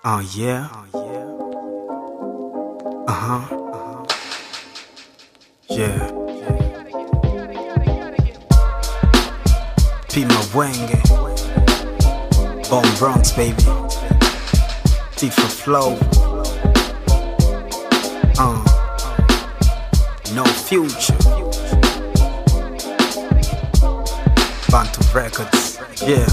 Oh yeah. Uh huh. Yeah. Pima Wenge. Bone Bronx, baby. Tifa Flow. Uh. No future. Bantu Records. Yeah.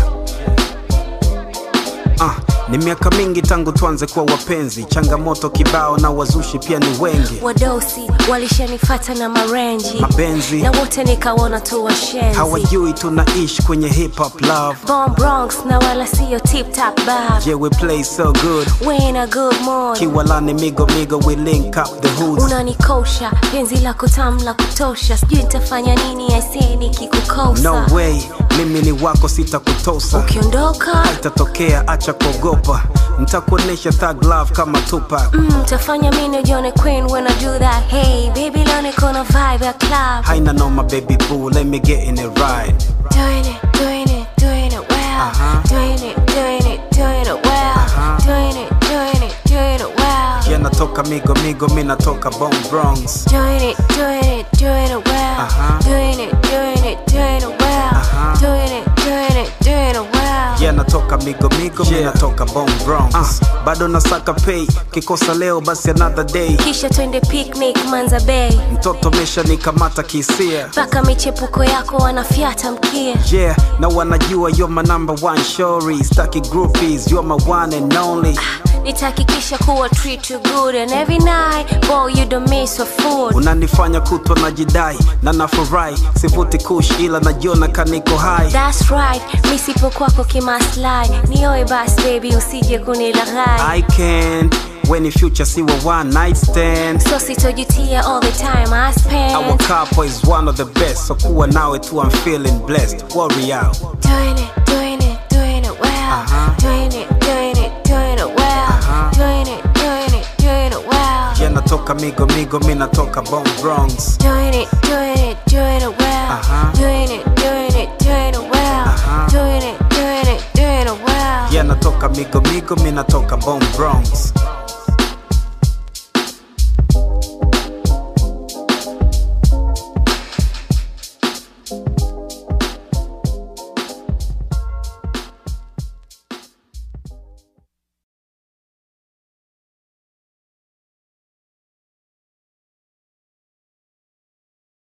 Ah, ni miaka mingi tangu tuanze kuwa wapenzi, changamoto kibao na wazushi pia ni wengi. wadosi walishanifata na marenji Mapenzi na wote nikaona tu washenzi hawajui tunaishi kwenye hip hop love. Born Bronx na wala siyo tip top bab Yeah, we play so good. we in a good mood Kiwalani migo migo, we link up the hoods. unanikosha penzi lako tamu la kutosha sijui nitafanya nini aisee nikikukosa No way, mimi ni wako, sitakutosa. ukiondoka Itatokea, acha kuogopa, nitakuonesha thug love kama Tupac. mm, tafanya mi nijione queen when I do that hey baby leo niko na vibe ya club Haina noma baby boo, let me get in it right. doing it doing it doing it well Uh-huh. doing it doing it doing it well Uh-huh. doing it doing it doing it well Yeah, natoka migo migo, mi natoka Bone Bronx. Doing it, doing it, doing it well. Uh-huh. Doing it, doing it, doing it well. Uh-huh. Doing it, doing it, doing it well. Yeah, natoka migo migo, mi natoka Bone Bronx. Uh, bado nasaka pay, kikosa leo basi another day. Kisha twende picnic Manza Bay. Mtoto mesha nikamata kisia. Mpaka michepuko yako wanafyata mkia. Yeah, na wanajua you're my number one shorty. Staki groupies, you're my one and only. Nitahakikisha kuwa treat you good and every night, boy you don't miss a food. Unanifanya kutwa na jidai na nafurahi, sivuti kush ila najiona kaniko high. That's right, mi sipo kwako kimaslahi. Nioe bas baby usije kunilaghai. I can when in future see a one night stand. So sitojutia all the time I Our spend. couple is one of the best, so kuwa nawe tu I'm feeling blessed. Worry out. Doing it, doing it, doing it well. Uh-huh. Doing it, doing it, doing it well. Uh-huh. Doing it, doing it, doing it well. Yeah, natoka migo migo, mi natoka Bone Bronx. Doing it, doing it, doing it well. Uh-huh. Doing it, doing it, doing it well. Uh-huh. Doing it, doing it, doing it well. Yeah, natoka migo migo, mi natoka Bone Bronx.